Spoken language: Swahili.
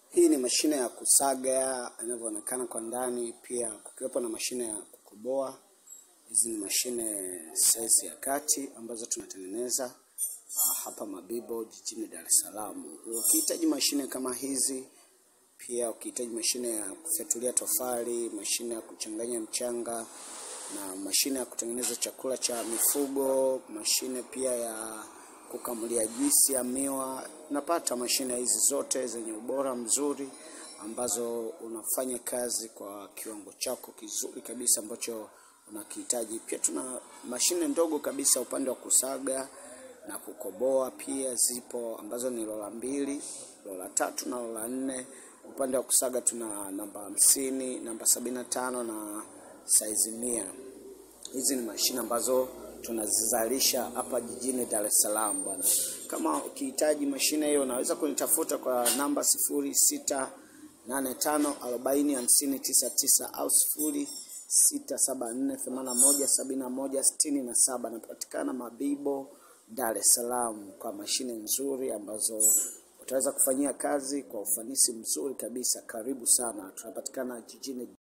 Hii ni mashine ya kusaga inavyoonekana kwa ndani, pia kukiwepo na mashine ya kukoboa. Hizi ni mashine size ya kati ambazo tunatengeneza hapa Mabibo jijini Dar es Salaam. Ukihitaji mashine kama hizi, pia ukihitaji mashine ya kufyatulia tofali, mashine ya kuchanganya mchanga na mashine ya kutengeneza chakula cha mifugo, mashine pia ya kukamulia juisi ya miwa. Unapata mashine hizi zote zenye ubora mzuri ambazo unafanya kazi kwa kiwango chako kizuri kabisa ambacho unakihitaji. Pia tuna mashine ndogo kabisa upande wa kusaga na kukoboa pia zipo ambazo ni lola mbili, lola tatu na lola nne. Upande wa kusaga tuna namba hamsini, namba sabini na tano na saizi mia. Hizi ni mashine ambazo tunazizalisha hapa jijini Dar es Salaam bwana. Kama ukihitaji mashine hiyo unaweza kunitafuta kwa namba sifuri sita nane tano arobaini hamsini tisa tisa au sifuri sita saba nne themanini na moja sabini na moja sitini na saba. Napatikana Mabibo, Dar es Salaam kwa mashine nzuri ambazo utaweza kufanyia kazi kwa ufanisi mzuri kabisa. Karibu sana, tunapatikana jijini